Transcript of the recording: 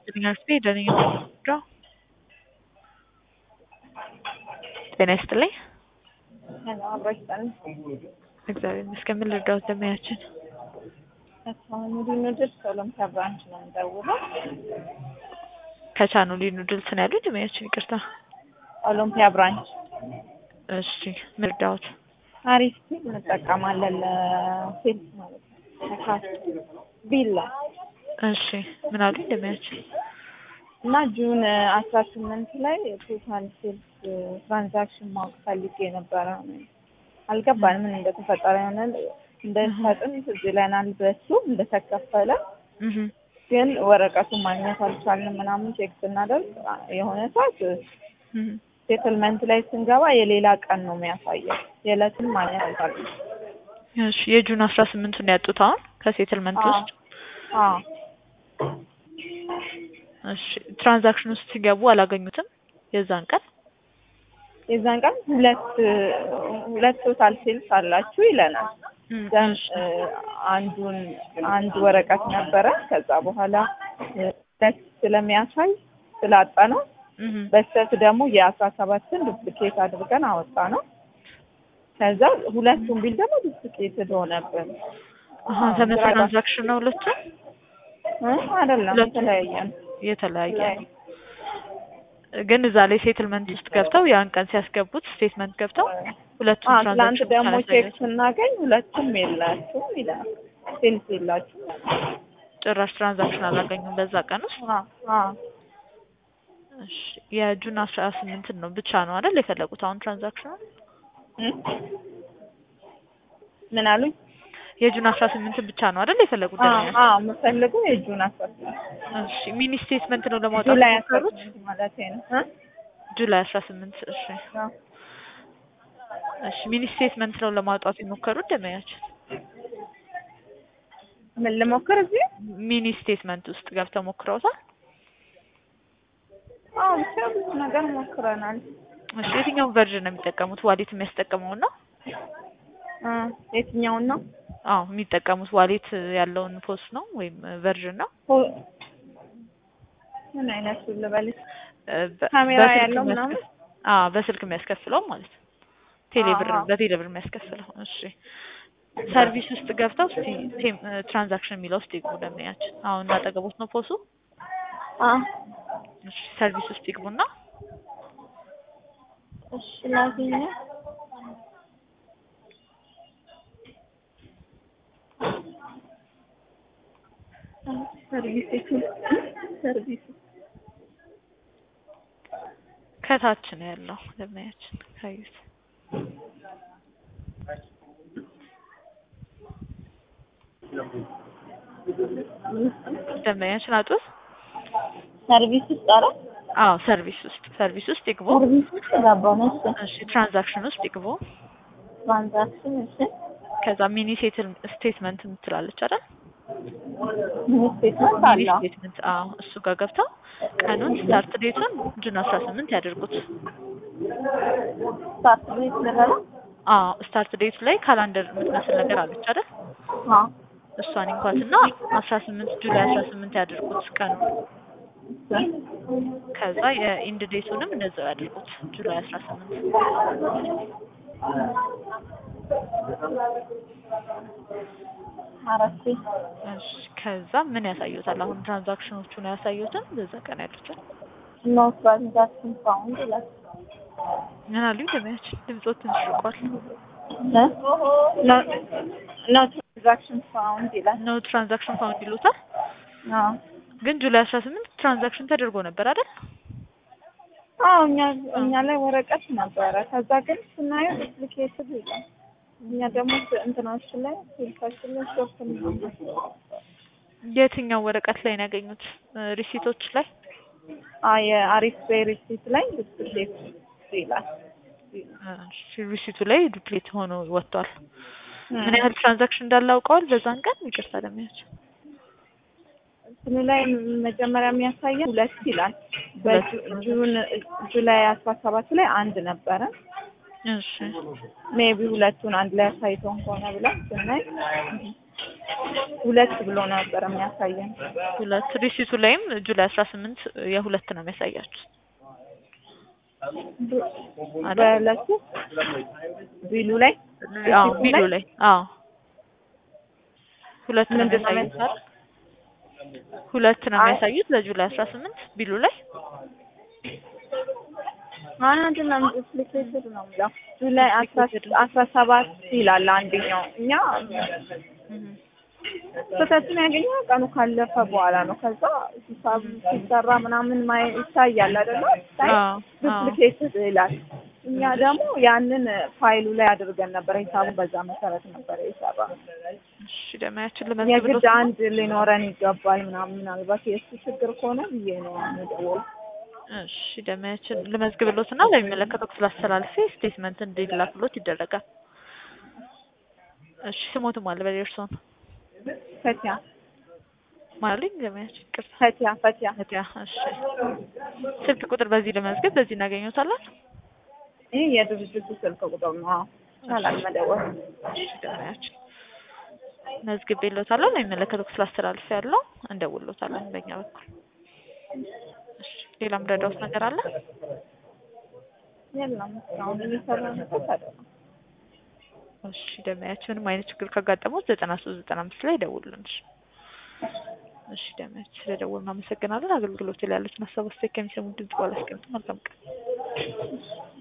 ግንኙነት ደነኛ ጤና ይስጥልኝ። ሄሎ አብሮሽ ጠን እግዚአብሔር ይመስገን። ምን ልርዳዎት? ደመያችን ተስፋሁን ኑድል ኦሎምፒያ ብራንች ነው የምደውለው። ከቻኑ ኑድልስ ነው ያሉት። ደመያችን ይቅርታ። ኦሎምፒያ ብራንች እሺ፣ ምን ልርዳዎት? አሪፍ ሲል እንጠቀማለን ለሴልስ ማለት ነው። ለካሽ ቢላ እሺ፣ ምን አሉኝ? ደመያችን እና ጁን አስራ ስምንት ላይ ቶታል ሴልስ ትራንዛክሽን ማወቅ ፈልጌ ነበረ። አልገባንም ምን እንደተፈጠረ የሆነ እንደሰጥን ትዝ ይለናል በሱ እንደተከፈለ እህ ግን ወረቀቱን ማግኘት አልቻልንም ምናምን ቼክ ስናደርግ የሆነ ሰዓት እህ ሴትልመንት ላይ ስንገባ የሌላ ቀን ነው የሚያሳየው። የዕለቱን ማግኘት አልቻልንም። እሺ፣ የጁን አስራ ስምንቱን ያጡት አሁን ከሴትልመንት ውስጥ አዎ እሺ፣ ትራንዛክሽን ውስጥ ሲገቡ አላገኙትም የዛን ቀን የዛን ቀን ሁለት ሁለት ቶታል ሴልስ አላችሁ ይለናል። ዘን አንዱን አንድ ወረቀት ነበረ። ከዛ በኋላ ሁለት ስለሚያሳይ ስላጣ ነው። እህ በስተት ደግሞ የአስራ ሰባትን ዱፕሊኬት አድርገን አወጣ ነው። ከዛ ሁለቱን ቢል ደግሞ ዱፕሊኬትድ ሆነብን። አሃ ተመሳሳይ ትራንዛክሽን ነው ሁለቱ እ አይደለም ሁለቱ የተለያየ ነው። የተለያየ ነው። ግን እዛ ላይ ሴትልመንት ውስጥ ገብተው ያን ቀን ሲያስገቡት ስቴትመንት ገብተው ሁለቱም አዎ ትላንት ትራንዛክሽን ደግሞ ቼክ ስናገኝ ሁለቱም የላችሁም ይላል። ሴልስ የላችሁም። ጭራሽ ትራንዛክሽን አላገኙም በዛ ቀን ውስጥ። አዎ አዎ እሺ የጁን አስራ ስምንትን ነው ብቻ ነው አይደል የፈለጉት አሁን ትራንዛክሽኑ? እ ምን አሉኝ? የጁን አስራ ስምንትን ብቻ ነው አይደል የፈለጉት? አዎ ደንበኛ? አዎ የምፈልገው የጁን አስራ ስምንት እሺ ሚኒ ስቴትመንት ነው ለማውጣት ጁላይ አስራ የሞከሩት? ስምንት ማለቴ ነው እ ጁላይ አስራ ስምንት እሺ አዎ እሺ ሚኒ ስቴትመንት ነው ለማውጣት የሞከሩት ደንበኛችን? ምን ልሞክር እዚህ? ሚኒ ስቴትመንት ውስጥ ገብተው ሞክረውታል? አዎ ብቻ ብዙ ነገር ሞክረናል። እሺ የትኛውን ቨርዥን ነው የሚጠቀሙት? ዋሌት የሚያስጠቅመውን ነው? እ የትኛውን ነው? አዎ የሚጠቀሙት ዋሌት ያለውን ፖስት ነው ወይም ቨርዥን ነው? ሆ- ምን አይነቱ ልበልሽ? እ በ- ካሜራ በስልክ ያለው የሚያስከፍ- ምናምን? አዎ በስልክ የሚያስከፍለው ማለት ነው። ቴሌብር አዎ። በቴሌብር የሚያስከፍለው። እሺ ሰርቪስ ውስጥ ገብተው እስቲ ቴም ትራንዛክሽን የሚለው ውስጥ ይግቡ ደንበኛችን። አሁን እንዳጠገቡት ነው ፖሱ። አዎ እሺ ሰርቪስ ውስጥ ይግቡና እሺ ላገኘ ሰርቪስ ሰርቪስ ከታች ነው ያለው ደንበኛችን ካዩት። ደንበኛችን አጡት። ሰርቪስ ውስጥ አረ አዎ ሰርቪስ ውስጥ ሰርቪስ ውስጥ ይግቡ። ሰርቪስ ውስጥ ገባሁ ነው። እሺ እሺ ትራንዛክሽን ውስጥ ይግቡ። ትራንዛክሽን እሺ ከዛ ሚኒ ሴትል ስቴትመንት የምትላለች አይደል? ምን ስቴትመንት ሚኒ አለው? ስቴትመንት አዎ፣ እሱ ጋር ገብተው ቀኑን ስታርት ዴቱን ጁን አስራ ስምንት ያደርጉት። ስታርት ቤት ልበለው? አዎ ስታርት ዴቱ ላይ ካላንደር የምትመስል ነገር አለች አይደል? አዎ እሷን እንኳትና አስራ ስምንት ጁላይ አስራ ስምንት ያደርጉት ቀኑ። ከዛ የኢንድ ዴቱንም እንደዛው ያደርጉት ጁላይ አስራ ስምንት አረፍቴ እሺ ከዛ ምን ያሳዩታል? አሁን ትራንዛክሽኖቹ ነው ያሳዩትን በዛ ቀን ያሉትን ኖ ትራንዛክሽን ፋውንድ ይላል። ምን አሉኝ? ደመያችን ድምፆት ትንሽ ርቋል። ኖ ትራንዛክሽን ፋውንድ ይላል። ነው ትራንዛክሽን ፋውንድ ይሉታል። አዎ ግን ጁላይ አስራ ስምንት ትራንዛክሽን ተደርጎ ነበር አይደል? አዎ እኛ እኛ ላይ ወረቀት ነበረ። ከዛ ግን ስናየው ዱፕሊኬትድ ይላል። እኛ ደግሞ እንትናችን ላይ ስልካችን ላይ ሾፕ የትኛው ወረቀት ላይ ነው ያገኙት? ሪሲቶች ላይ አዎ የአሪፍ ፔይ ሪሲት ላይ ዱፕሊኬት ይላል። እሺ፣ ሪሲቱ ላይ ዱፕሌት ሆኖ ወጥቷል። ምን ያህል ትራንዛክሽን እንዳለ አውቀዋል በዛን ቀን? ይቅርታ ደመያችን እንትኑ ላይ መጀመሪያ የሚያሳየን ሁለት ይላል። ሁለት በጁን ጁላይ አስራ ሰባት ላይ አንድ ነበረ። እሺ ሜቢ ሁለቱን አንድ ላይ አሳይቶን ከሆነ ብለን ስናይ ሁለት ብሎ ነበር የሚያሳየን። ሁለት ሪሲቱ ላይም ጁላይ አስራ ስምንት የሁለት ነው የሚያሳያችሁ አይደል? በዕለቱ ቢሉ ላይ አዎ ሪሲቱ ቢሉ ላይ ላይ አዎ ሁለት ነው ምንድን ነው የሚያሳዩት አይደል? ሁለት ነው አይ- የሚያሳዩት ለጁላይ አስራ ስምንት ቢሉ ላይ አንድ ነው ኢምፕሊኬትድ ነው የሚለው ጁላይ አስራ Implicated አስራ ሰባት ይላል አንደኛው። እኛ እህ ስህተቱን ያገኘው ቀኑ ካለፈ በኋላ ነው። ከዛ ሂሳብ ሲሰራ ምናምን ማየ ይታያል አይደለ? ሲታይ አዎ አዎ ዱፕሊኬትድ ይላል። እኛ ደግሞ ያንን ፋይሉ ላይ አድርገን ነበር ሂሳቡ በዛ መሰረት ነበር የሰራ እሺ ደማያችን ለመዝግብ የግድ አንድ ሊኖረን ይገባል ምናምን ምናልባት የእሱ ችግር ከሆነ ብዬ ነው የምደውል እሺ ደማያችን ልመዝግብሎት እና ለሚመለከተው ክፍል አስተላልፌ ስቴትመንት እንዲላክሎት ይደረጋል። እሺ ስሞትም አለ በሌላ እርስዎን ፈቲያ ማለኝ ደማያችን ቅርታ ፈቲያ ፈቲያ እህትያ እሺ ስልክ ቁጥር በዚህ ለመዝገብ በዚህ እናገኘታለን። ይህ የድርጅቱ ስልክ ቁጥር ነው። አዎ ይቻላል መደወል። እሺ ደማያችን መዝግቤሎታለሁ ለሚመለከተው ክፍል አስተላልፌ ያለው እንደውሎታለን በእኛ በኩል። እሺ ሌላ ምረዳውት ነገር አለ? የለም እስካሁን እየሰራንበት አይደለም። እሺ ደማያችን ምንም አይነት ችግር ካጋጠመው ዘጠና ሶስት ዘጠና አምስት ላይ ደውሉልን። እሺ እሺ ደማያችን ስለደወሉ እናመሰግናለን። አገልግሎት ላይ ያሉትን ሀሳብ አስተያየት ከሚሰሙ ድምጽ ባላስቀምጥ መልካም ቀን